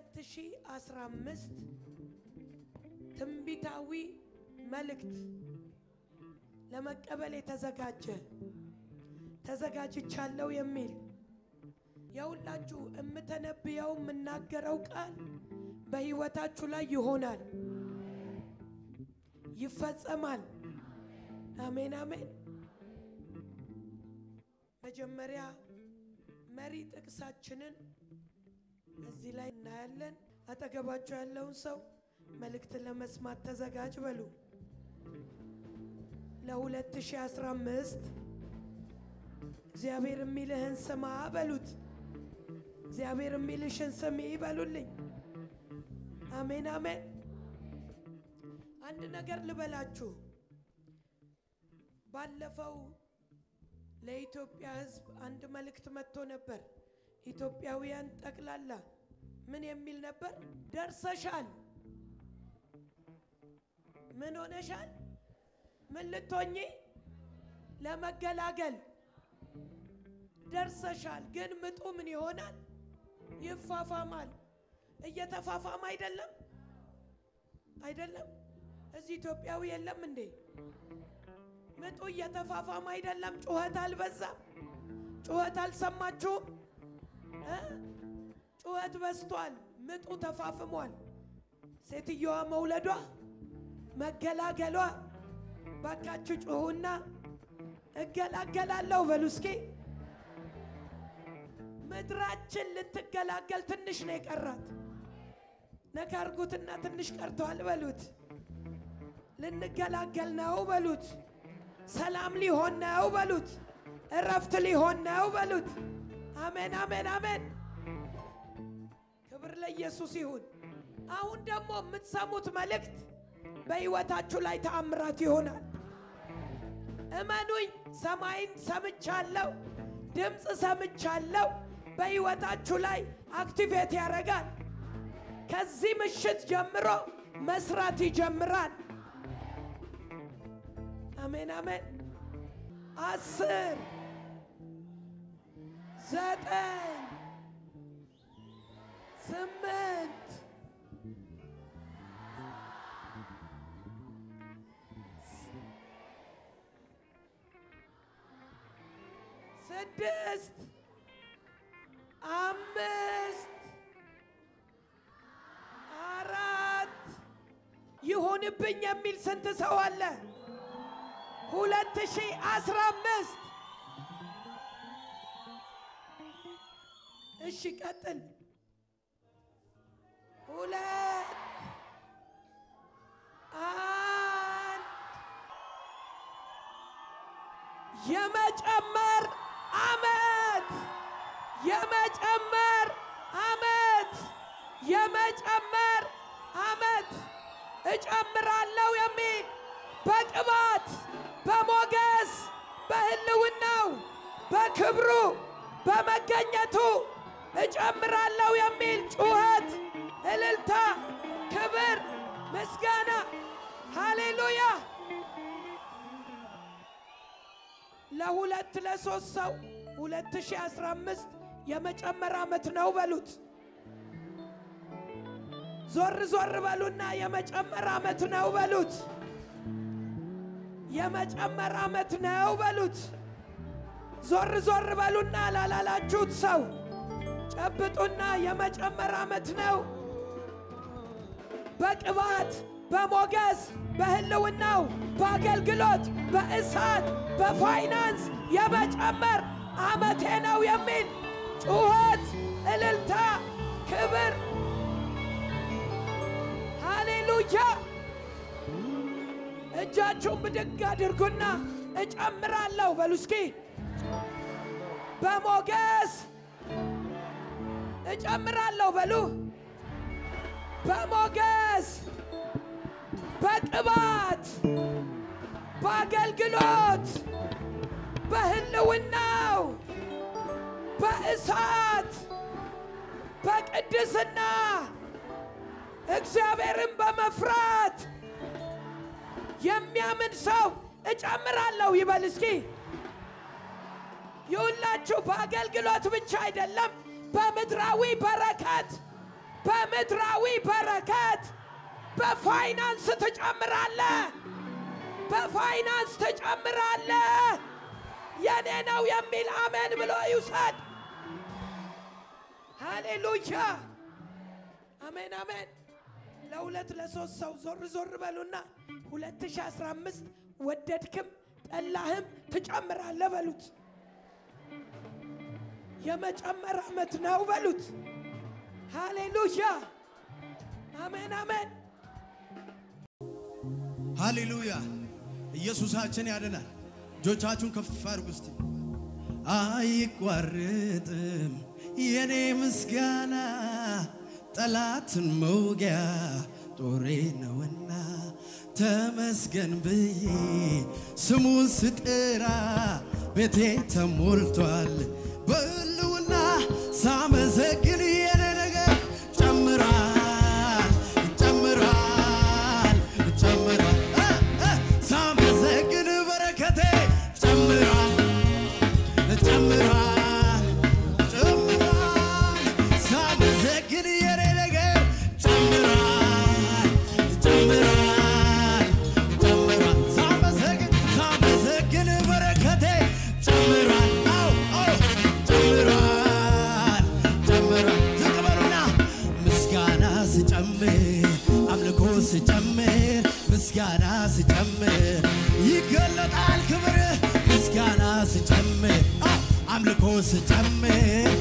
2015 ትንቢታዊ መልእክት ለመቀበል የተዘጋጀ ተዘጋጅቻለሁ የሚል የሁላችሁ የምተነብየው የምናገረው ቃል በሕይወታችሁ ላይ ይሆናል፣ ይፈጸማል። አሜን አሜን። መጀመሪያ መሪ ጥቅሳችንን እዚህ ላይ እናያለን። አጠገባችሁ ያለውን ሰው መልእክት ለመስማት ተዘጋጅ በሉ። ለ2015 እግዚአብሔር የሚልህን ስማ በሉት። እግዚአብሔር የሚልሽን ስሚ በሉልኝ። አሜን አሜን። አንድ ነገር ልበላችሁ። ባለፈው ለኢትዮጵያ ሕዝብ አንድ መልእክት መጥቶ ነበር። ኢትዮጵያውያን ጠቅላላ ምን የሚል ነበር? ደርሰሻል። ምን ሆነሻል? ምን ልትሆኚ? ለመገላገል ደርሰሻል። ግን ምጡ ምን ይሆናል? ይፋፋማል። እየተፋፋም አይደለም አይደለም። እዚህ ኢትዮጵያዊ የለም እንዴ? ምጡ እየተፋፋም አይደለም? ጩኸት አልበዛም? ጩኸት አልሰማችሁም? እ ጩኸት በዝቷል። ምጡ ተፋፍሟል። ሴትየዋ መውለዷ መገላገሏ ባካችሁ ጩሁና እገላገላለሁ በሉ እስኪ። ምድራችን ልትገላገል ትንሽ ነው የቀራት። ነካ አርጉትና ትንሽ ቀርተዋል በሉት። ልንገላገል ነው በሉት። ሰላም ሊሆን ነው በሉት። እረፍት ሊሆን ነው በሉት። አሜን አሜን አሜን። ክብር ለኢየሱስ ይሁን። አሁን ደግሞ የምትሰሙት መልእክት በሕይወታችሁ ላይ ተአምራት ይሆናል። እመኑኝ፣ ሰማይን ሰምቻለሁ፣ ድምፅ ሰምቻለሁ። በሕይወታችሁ ላይ አክቲቬት ያደርጋል። ከዚህ ምሽት ጀምሮ መስራት ይጀምራል። አሜን አሜን። አስር ዘጠኝ ስምንት ስድስት አምስት አራት ይሁንብኝ የሚል ስንት ሰው አለ? ሁለት ሺህ አስራ አምስት እሺ ቀጥል። ሁለት አንድ የመጨመር አመት የመጨመር አመት የመጨመር አመት እጨምራለሁ የሚል በቅባት በሞገስ በሕልውናው በክብሩ በመገኘቱ እጨምራለሁ የሚል ጩኸት፣ እልልታ፣ ክብር፣ ምስጋና ሃሌሉያ ለሁለት ለሶስት ሰው 2015 የመጨመር ዓመት ነው በሉት። ዞር ዞር በሉና የመጨመር ዓመት ነው በሉት። የመጨመር ዓመት ነው በሉት። ዞር ዞር በሉና ላላላችሁት ሰው ጨብጡና የመጨመር ዓመት ነው። በቅባት በሞገስ በሕልውናው በአገልግሎት በእሳት በፋይናንስ የመጨመር ዓመቴ ነው የሚል ጩኸት፣ እልልታ፣ ክብር ሃሌሉያ። እጃችሁን ብድግ አድርጉና እጨምራለሁ በሉ እስኪ። በሞገስ እጨምራለሁ በሉ። በሞገስ በቅባት በአገልግሎት በሕልውናው በእሳት በቅድስና እግዚአብሔርን በመፍራት የሚያምን ሰው እጨምራለሁ ይበል እስኪ። ይሁላችሁ በአገልግሎት ብቻ አይደለም፣ በምድራዊ በረከት በምድራዊ በረከት በፋይናንስ ትጨምራለ፣ በፋይናንስ ትጨምራለ። የኔ ነው የሚል አሜን ብሎ ይውሰድ። ሃሌሉያ አሜን አሜን። ለሁለት ለሶስት ሰው ዞር ዞር በሉና 2015 ወደድክም ጠላህም ትጨምራለህ በሉት። የመጨመር ዓመት ነው በሉት። ሃሌሉያ አሜን አሜን። ሃሌሉያ ኢየሱሳችን ያድናል። እጆቻችሁን ከፍ አድርጉ እስቲ። አይቋረጥም የኔ ምስጋና ጠላትን መውጊያ ጦሬ ነውና ተመስገን ብዬ ስሙን ስጥራ ቤቴ ተሞልቷል በህልውና ሳመሰግን የኔ ነገር ጨምራል ጨምራል ጨምራል እ እ ሳመሰግን በረከቴ ጨምራል ጨምራል ጨምራል ሳመሰግን የኔ ነገር ጨምራል ጨምራል ጨምራል ሳመሰግን ሳመሰግን በረከቴ ጨምራል አው አው ጨምራል ጨምራል ዝቅ በሉና ምስጋና ስጨምር አምልኮ ስጨምር ምስጋና ስጨምር ይገለጣል ክብር ምስጋና ስጨምር አው አምልኮ ስጨምር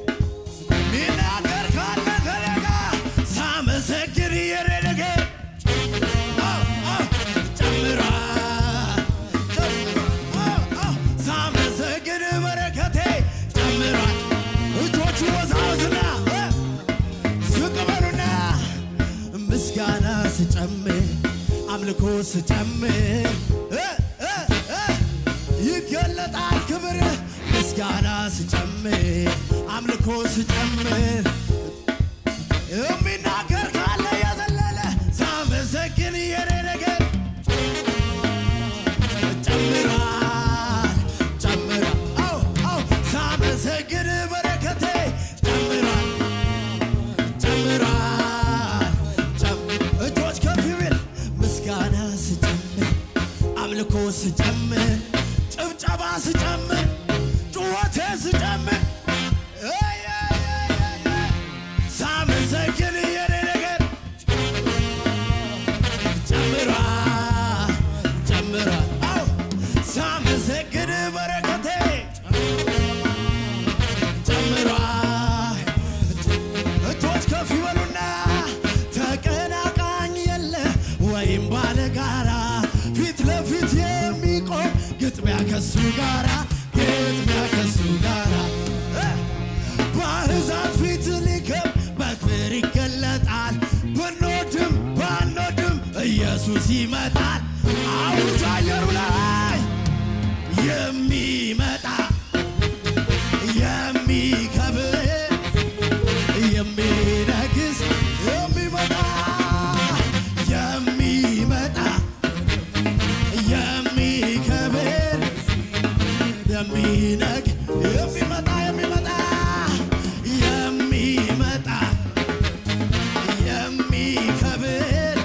ሚናገር ካለ ከኔ ጋር ሳመሰግን የኔ ነገር አው አው ጨምራል ጨምራል አው አው ሳመሰግን በረከቴ ጨምራል እጆቹ ወዛውዝና እ ዝቅ በሉና ምስጋና ስጨምር አምልኮ ስጨምር እ እ እ ይገለጣል ክብር ምስጋና ስጨምር አምልኮ ስጨምር የሚናገር ካለ የዘለለ ሳመሰግን የኔ ነገር ጨምራል ጨምራል አው አው ሳመሰግን በረከቴ ጨምራል ጨምራል ጨም- እጆች ከፍ ይበል ምስጋና ስጨምር አምልኮ ስጨምር ጭብጨባ ስጨምር ጩኸቴ ስጨምር እይ፣ እይ፣ እይ፣ እይ፣ ሳመሰግን የኔ ነገር ጨምራል ጨምራል አው ሳመሰግን በረከቴ ጨምራል እጆች ከፍ ይበሉና ተቀናቃኝ የለ ወይም ባለጋራ ፊት ለፊት የሚቆም ግጥሚያ ከሱ ጋራ ግጥሚያ ከሱ ጋራ እ በአሕዛብ ፊት ሊከብ በክብር ይገለጣል ብንወድም ባንወድም ኢየሱስ ይመጣል አውጅ አየሩ ላይ የሚመጣ የሚከብር የሚነግስ የሚመጣ የሚመጣ የሚከብር የሚነግ የሚመጣ የሚመጣ የሚመጣ የሚከብር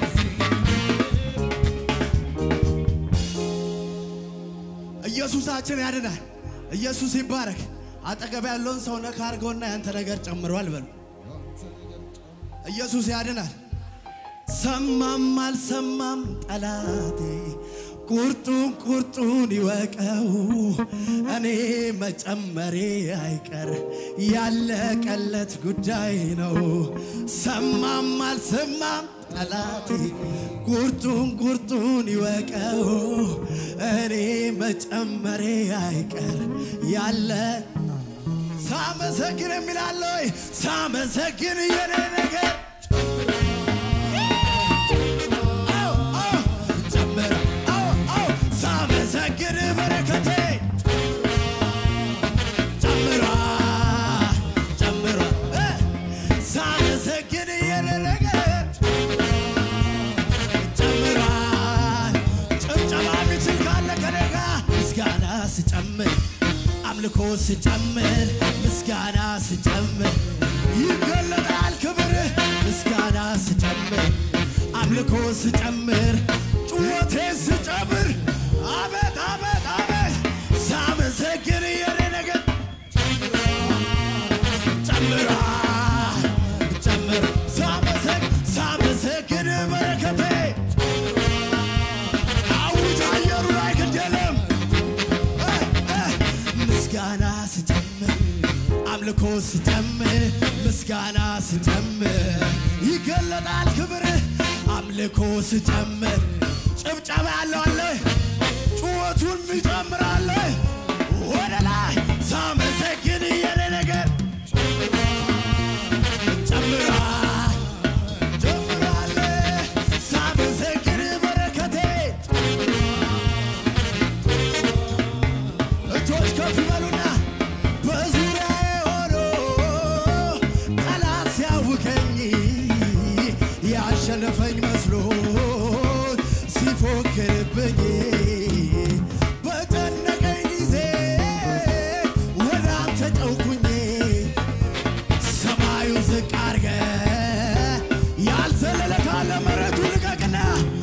ኢየሱሳችን ያድናል። ኢየሱስ ይባረክ። አጠገብ ያለውን ሰው ነካ አድርገውና ያንተ ነገር ጨምሯል በሉ። ኢየሱስ ያድናል። ሰማም አልሰማም ጠላቴ ቁርጡን ቁርጡን ይወቀው፣ እኔ መጨመሬ አይቀር ያለቀለት ጉዳይ ነው። ሰማም አልሰማም ጠላቴ ቁርጡን ቁርጡን ይወቀው፣ እኔ መጨመሬ አይቀር ያለ ሳመሰግን የሚላለ ወይ ሳመሰግን የኔ ነገር አው አው ጨምረ አው አው ሳመሰግን በረከቴ ጨምራ ጨምራ እ ሳመሰግን የኔ ነገር ጨምራ ጭብጨባ የሚችል ካለ ከኔ ጋር ምስጋና ስጨምር አምልኮ ስጨምር ምስጋና ስጨምር ይገለጣል ክብር ስጨምር ጩኸቴን ስጨምር አቤት አቤት አቤት ሳመሰግን የኔ ነገር ጨምራ ጨምር ሳመሰግ ሳመሰግን በረከቴ አውጅ አየሩ ላይ ግድ የለም እ እ ምስጋና ስጨምር አምልኮ ስጨምር ምስጋና ስጨምር ይገለጣል ክብር አምልኮ ስጨምር ጭብጨባ ያለው አለ ጩኸቱን ይጨምራል ወደ ላይ ሳመሰግን የኔ ነገር ጨምራ ጨምራለ ሳመሰግን በረከቴ እጆች ከፍ ይበሉና በዙሪያዬ ሆኖ ጠላት ሲያውከኝ ያሸነፈኝ መስሎ ሲፎክርብኝ በጨነቀኝ ጊዜ ወደ አንተ ጨውኩኝ ሰማዩ ዝቅ አርገ ያልዘለለ ካለ መሬቱ ልቀቅና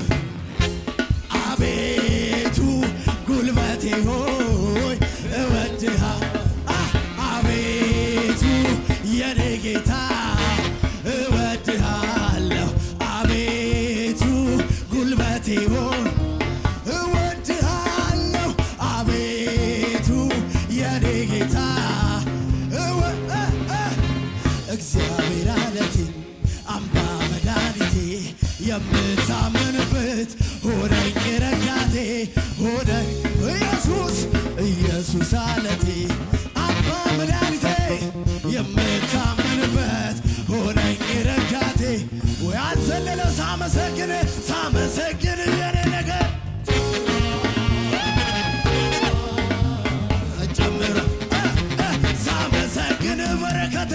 አቤቱ ጉልበቴ ሆይ እወድሃ አ- አቤቱ የኔ ጌታ እወድሃለሁ አቤቱ ጉልበቴ ሆይ እወድሃለሁ አቤቱ የኔ ጌታ እወ- እ- እ- እግዚአብሔር አለቴ አምባ መድኃኒቴ የምታመንበት ሆነኝ ረዳቴ ሆነኝ ኢየሱስ ኢየሱስ አለቴ አምባ መድኃኒቴ የምታመንበት ሆነኝ ረዳቴ ወይ አልዘለለ ሳመሰግን ሳመሰግን የኔ ነገር ጨምረ እ እ ሳመሰግን በረከቴ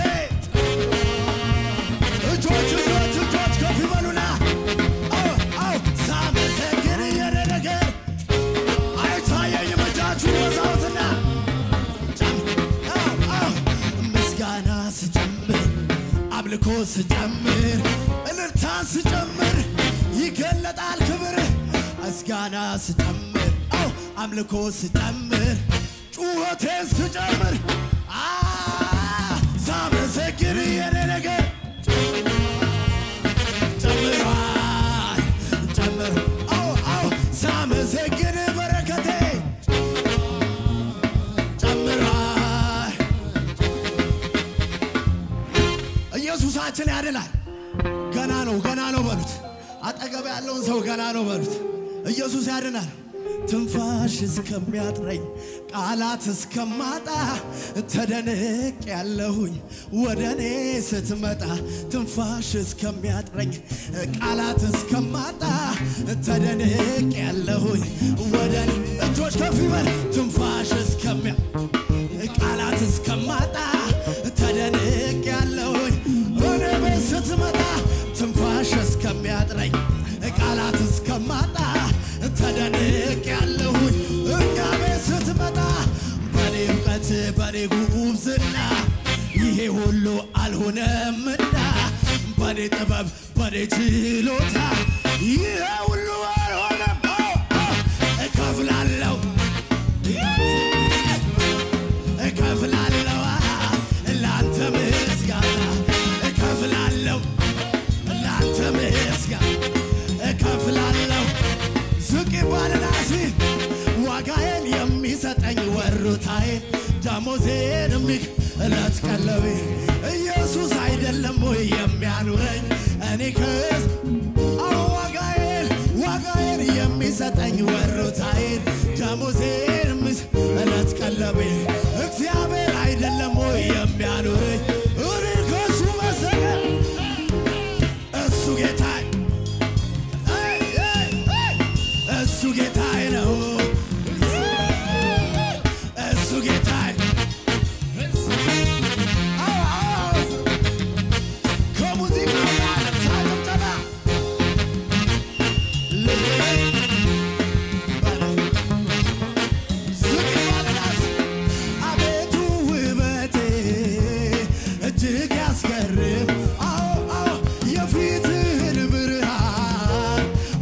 እጆች እጆች እጆች ከፍ ይበሉና አዎ አዎ ሳመሰግን የኔ ነገር አይታየኝም እጃችሁ ወዛውትና ጨም- አዎ አዎ ምስጋና ስጨምር አምልኮ ስጨምር እልልታን ስጨምር ይገለጣል ክብር ምስጋና ስጨምር አዎ አምልኮ ስጨምር ጩኸቴን ስጨምር አ ሳመሰግን የኔ ነገር ጨምሯል ጨምር አዎ አዎ ሳመሰግን በረከቴ ጨምሯል ኢየሱሳችን ያድናል ገና ነው ገና ነው በሉት አጠገብ ያለውን ሰው ገና ነው በሉት ኢየሱስ ያድናል ትንፋሽ እስከሚያጥረኝ ቃላት እስከማጣ ተደንቅ ያለሁኝ ወደ እኔ ስትመጣ ትንፋሽ እስከሚያጥረኝ ቃላት እስከማጣ ተደንቅ ያለሁኝ ወደ እኔ እጆች ከፍ ይበል ትንፋሽ እስከሚያ ቃላት እስከማጣ ተደንቅ ያለሁኝ ወደ ቤት ስትመጣ ትንፋሽ እስከሚያጥረኝ ቃላት እስከማጣ ተደንቅ ያለሁኝ እኛ ቤት ስትመጣ በኔ እውቀት በኔ ጉብዝና ይሄ ሁሉ አልሆነምና በኔ ጥበብ በኔ ችሎታ ይሄ ሁሉ አልሆነም አዎ፣ አዎ፣ እከፍላለሁ እከፍላለሁ ለአንተ ምስጋና እከፍላለሁ ለአንተ ምስጋና እከፍላለሁ ዝቅ ይባልና ሲ ዋጋዬን የሚሰጠኝ ወሩታዬን ደሞዜን የሚክ እለት ቀለቤ ኢየሱስ አይደለም ወይ የሚያኑረኝ እኔ ከዝ አዎ ዋጋዬን ዋጋዬን የሚሰጠኝ ወሩታዬን ደሞዜን የሚስ እለት ቀለቤ እግዚአብሔር አይደለም ወይ የሚያኑረኝ እኔ ከሱ መሰገን እሱ ጌታዬ እሱ ጌታዬ ነው። እሱ ጌታዬ አዎ፣ አዎ። ከሙዚቃው ጋር ሳጭብጨባ ዝቅ ይባልናስ አቤቱ ውበቴ እጅግ ያስገርም አዎ አዎ የፊትህን ብርሃን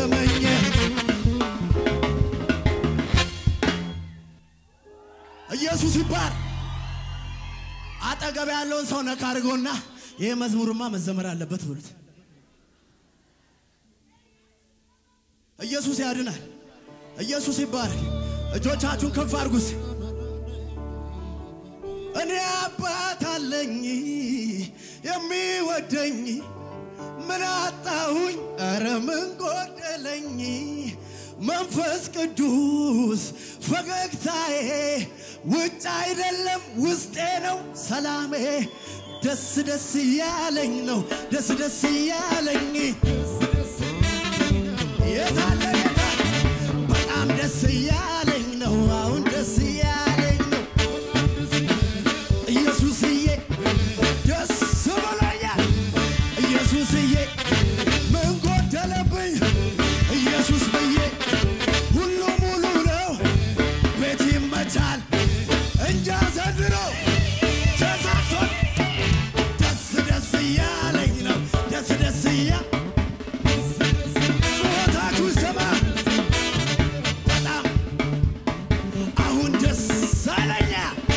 ገረመኝ ኢየሱስ ይባል። አጠገብ ያለውን ሰው ነካ አድርጎና ይህ መዝሙርማ መዘመር አለበት ብሉት። ኢየሱስ ያድናል። ኢየሱስ ይባረክ። እጆቻችሁን ከፍ አድርጉት። እኔ አባት አለኝ የሚወደኝ ምን አጣሁኝ? ኧረ ምን ጎደለኝ? መንፈስ ቅዱስ ፈገግታዬ ውጭ አይደለም ውስጤ ነው ሰላሜ። ደስ ደስ እያለኝ ነው ደስ ደስ እያለኝ የታለ ጌታ በጣም ደስ እያለኝ ነው አሁን ደስ እያለኝ ነው ኢየሱስዬ ደስ ብሎኛል ኢየሱስዬ ምን ጎደለብኝ ኢየሱስ ብዬ ሁሉ ሙሉ ነው ቤት ይመቻል እንጃ ዘንድሮ ተሳክቶን ደስ ደስ እያለኝ ነው ደስ ደስ እያ ጩኸታችሁ ይሰማ በጣም አሁን ደስ አለኛ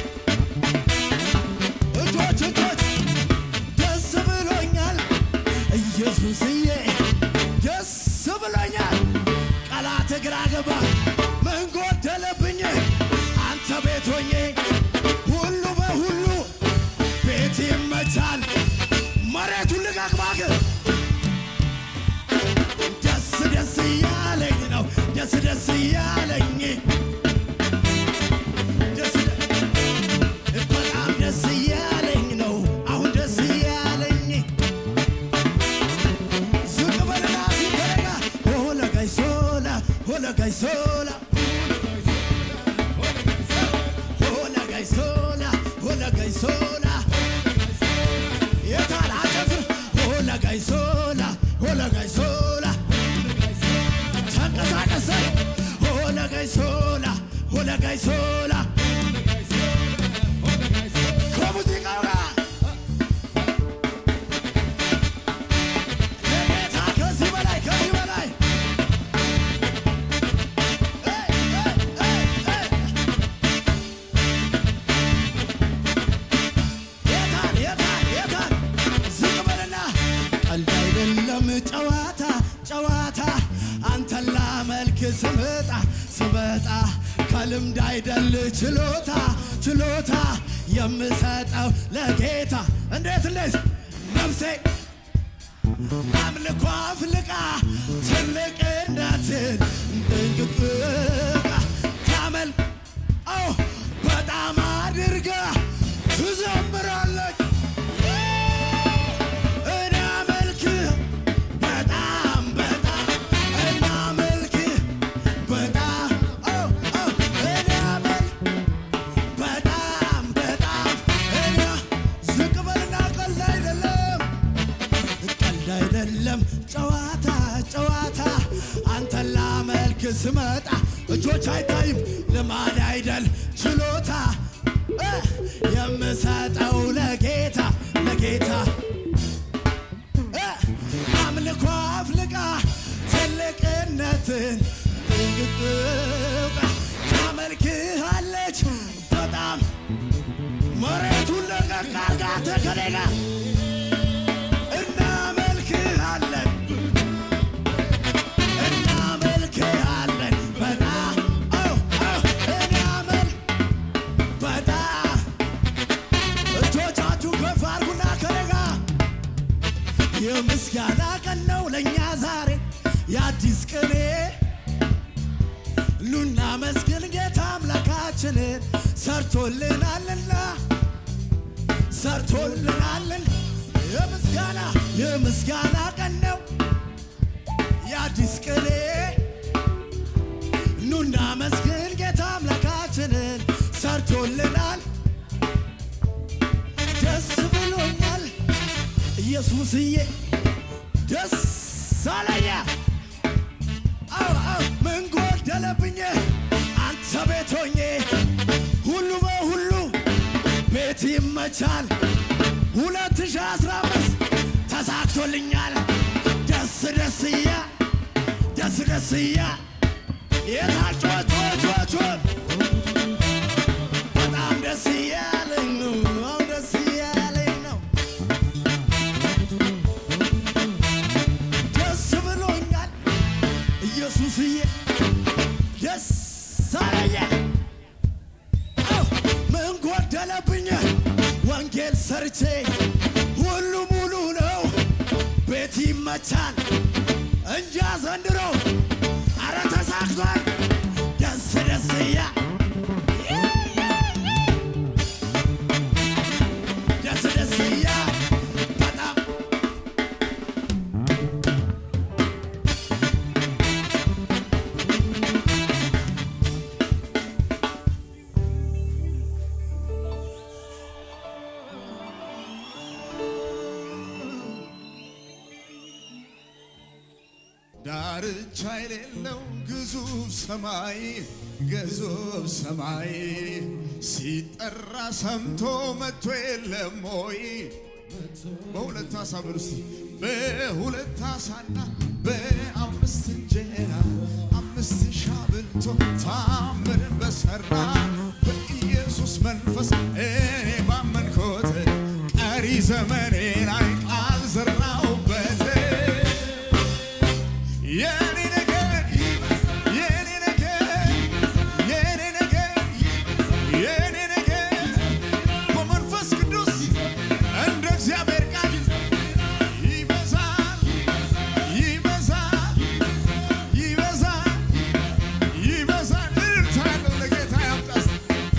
እጆች እጆች ደስ ብሎኛል ኢየሱስዬ ደስ ብሎኛል ቀላት ግራ ገባ ምን ጎደለብኝ አንተ ቤት ሆኜ ሁሉ በሁሉ ቤት ይመቻል መሬቱን ልቀቅ እባክህ ደስ ደስ እያለኝ ነው ደስ ደስ እያለኝ ደስ በጣም ደስ እያለኝ ነው አሁን ደስ እያለኝ ዝቅ በልና ሲተረጋ ሆለ ጋይሶላ ሆለ ጋይሶላ ሆለ ጋይሶላ ሆለ ጋይሶላ የታል አጨፍር ሆለ ጋይሶላ ሆለ ጋይሶላ ተንቀሳቀሰ ሆለ ጋይሶላ ሆለ ጋይሶላ ከሙዚቃው ጋር ለጌታ ከዚህ በላይ ከዚህ በላይ ኤይ፣ ኤይ፣ ኤይ፣ ኤይ። የታል የታል የታል ዝቅ በልና ቀልድ አይደለም ጨዋታ ጨዋታ አንተን ላመልክ ስመጣ ስመጣ ከልምድ አይደል ችሎታ ችሎታ የምሰጠው ለጌታ እንዴት እንዴት ነፍሴ አምልኮ አፍልቃ ትልቅነትን እንቅጥቃ ታመል አዎ በጣም አድርጋ ትዘምራለች እኔ አመልክህ በጣም በጣም እናመልክህ በጣም አዎ አዎ እኔ አመልክ በጣም በጣም እኔ ዝቅ በልና ቀልድ አይደለም ቀልድ አይደለም ጨዋታ ጨዋታ አንተን ላመልክ ስመጣ እጆች አይታይም ልማድ አይደል ችሎታ እ የምሰጠው ለጌታ ለጌታ እ አምልኮ አፍልቃ ትልቅነትን እንግጥቃ ታመልክሃለች በጣም መሬቱን ለቀቅ አርጋ ተከሌጋ እናመልክሃለን እናመልክሃለን በጣም አዎ አዎ እናመልክ በጣም እጆቻችሁ ከፍ አድርጉና ከኔጋ የምስጋና ቀን ነው ለእኛ ዛሬ የአዲስ ቅኔ ሉና መስግን ጌታ አምላካችንን ሰርቶልናልና ሰርቶልናልን የምስጋና የምስጋና ቀን ነው የአዲስ ቅኔ ኑና መስግን ጌታ አምላካችንን ሰርቶልናል ደስ ብሎኛል ኢየሱስዬ ደስ አለኛ አዎ አዎ ምን ጎደለብኝ አንተ ቤት ሆኜ ሁሉ በሁሉ ቤት ይመቻል 2015 ተሳክቶልኛል ደስ ደስ እያ ደስ ደስ እያ የታጮቾቾቾን በጣም ደስ እያለኝ ነው አሁን ደስ እያለኝ ነው ደስ ብሎኛል ኢየሱስዬ ደስ አለኝ አው ምን ጎደለብኝ ወንጌል ሰርቼ ሁሉ ሙሉ ነው ቤት ይመቻል እንጃ ዘንድሮ አረ ተሳክቷል ደስ ደስ እያ ደስ ደስ እያ በጣም ዳርቻ የሌለው ግዙፍ ሰማይ ግዙፍ ሰማይ ሲጠራ ሰምቶ መጥቶ የለም ወይ? በሁለት አሳ በሉ እስቲ በሁለት አሳና በአምስት እንጀራ አምስት ሺህ አብልቶ ታምርን በሰራ በኢየሱስ መንፈስ እኔ ባመንኮት ቀሪ ዘመኔ ላይ ቃል ዘራሁበት። የኔ ነገር የኔ ነገር የኔ ነገር የኔ ነገር በመንፈስ ቅዱስ እንደ እግዚአብሔር ቃል ይበዛል ይበዛል ይበዛል ይበዛል። እልልታ ያለው ለጌታ ያምጣ እስቲ።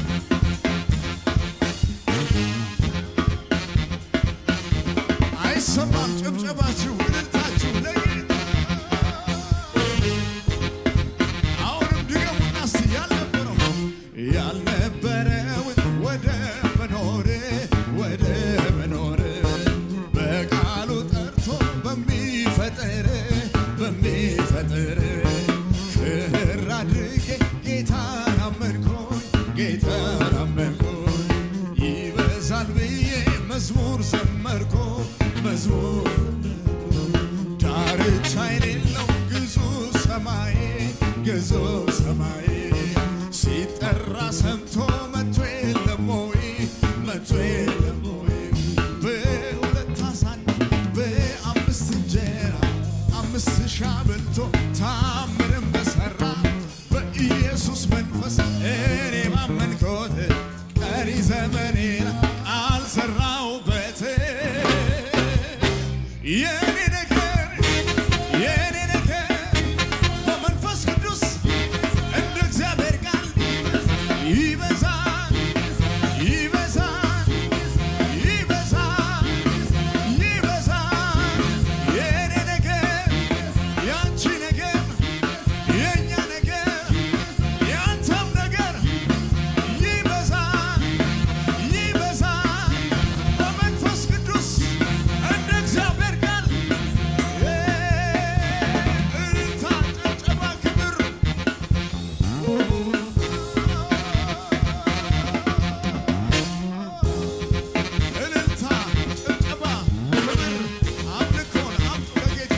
አይሰማም ጭብጨባችሁ እልልታችሁ ለጌታ አሁንም ድገሙና እስቲ ያልነበረው ያልነበረውን ወደ መኖር ወደ መኖር በቃሉ ጠርቶ በሚፈጥር በሚፈጥር ክር አድርጌ ጌታን አመንኩኝ ጌታን አመንኩኝ ይበዛል ብዬ መዝሙር ዘመርኩ መዝሙር ዳርቻ የሌለው ግዙፍ ሰማይ ግዙፍ ሰማይ ሲጠራ ሰምቶ መጥቶ የለም ወይ መጥቶ የለም ወይ በሁለት አሳና በአምስት እንጀራ አምስት ሺህ አብልቶ ታምርን በሰራ በኢየሱስ መንፈስ እኔ ባመንኮት ቀሪ ዘመኔን አልሰራውበት የኔ ነገር የኔ ነገር በመንፈስ ቅዱስ እንደ እግዚአብሔር ቃል ይበዛል ይበዛል ይበዛል ይበዛል የኔ ነገር ያንቺ ነገር የእኛ ነገር ያንተም ነገር ይበዛል ይበዛል በመንፈስ ቅዱስ እንደ እግዚአብሔር ቃል እልልታ ጭብጨባ ክብር እልልታ ጭብጨባ ክብር አምልኮን አምጡ ለጌታ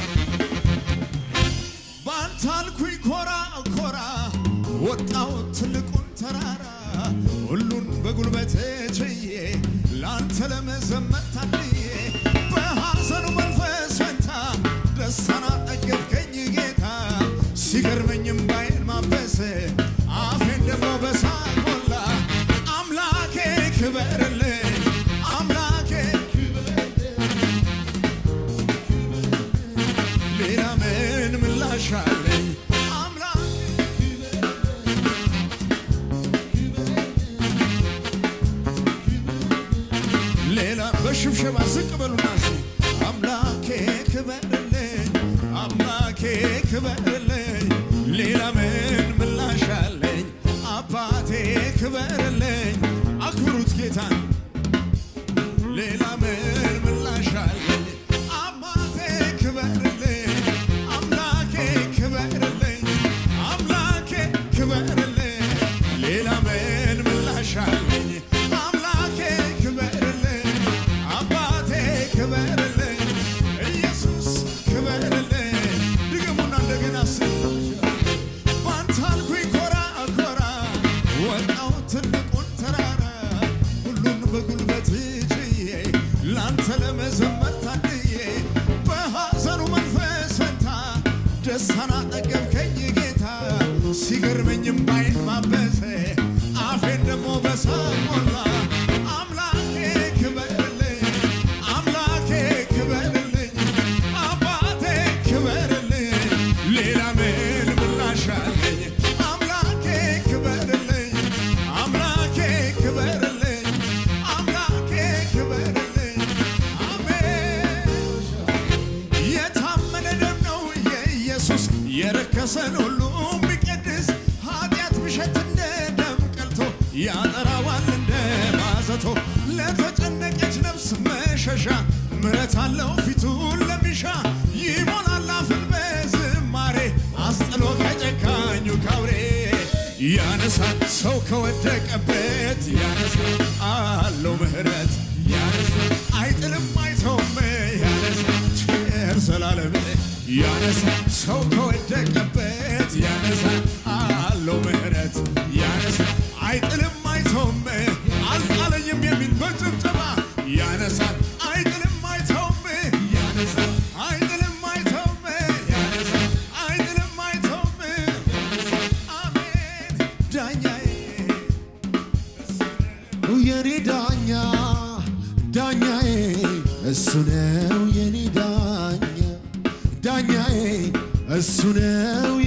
ባንተ አልኩኝ ኮራ ኮራ ወጣው ትልቁን ተራራ ሁሉን በጉልበቴ ችዬ ለአንተ ለመዘመር ታድዬ በሐዘኑ መንፈስ ፈንታ ደስታን አጠገብከኝ ጌታ ሲገርመኝም ባይን ማበስ አፌን ደግሞ በሳቅ ሞላ አምላኬ ክበርልኝ አምላኬ ሌላ ምን ምላሽ አለኝ አምላኬ ሌላ በሽብሸባ ዝቅ በሉና እስኪ አምላኬ ክበርልኝ አምላኬ ክበርልኝ ሌላ ምን ምላሽ አለኝ አባቴ ክበርልኝ አክብሩት ጌታን ሌላ ምን ምላሽ አለኝ አባቴ ክበርልኝ አምላኬ ክበርልኝ አምላኬ ክበርልኝ ሌላ ምን ምላሽ አለኝ አምላኬ ክበርልኝ አባቴ ክበርልኝ ኢየሱስ ክበርልኝ ድገሙና እንደገና ስ ሲገርመኝም ባይን ማበሰ አፌን ደግሞ በሳቅ ሞላ አምላኬ ክበርልኝ አምላኬ ክበርልኝ አባቴ ክበርልኝ ሌላ ምን ምላሽ አለኝ አምላኬ ክበርልኝ አምላኬ ክበርልኝ አምላኬ ክበርልኝ አሜን የታመነ ደም ነው የኢየሱስ የረከሰን ሁሉ የሚቀድስ ኃጢአት ብሸት እንደ ደም ቀልቶ ያጠራዋል እንደ ማዘቶ ለተጨነቀች ነፍስ መሸሻ ምረት አለው ፊቱን ለሚሻ ይሞላል አፍን በዝማሬ አስጥሎ ከጨካኙ ካውሬ ያነሳል ሰው ከወደቀበት ያነሳል አለው ምህረት ያነሳል አይጥልም አይተውም ያነሳል ቸር ዘላለም ያነሳል ሰው ከወደቀበት ያነሳል አለው ምህረት ያነሳል አይጥልም አይተውም አልጣለኝም የሚል በጭብጨባ ያነሳል አይጥልም አይተውም ያነሳል አይጥልም አይተውም ያነሳል አይጥልም አይተውም አሜን ዳኛዬ የኔ ዳኛ ዳኛዬ እሱ ነው የኔ ዳኛ ዳኛዬ እሱ ነው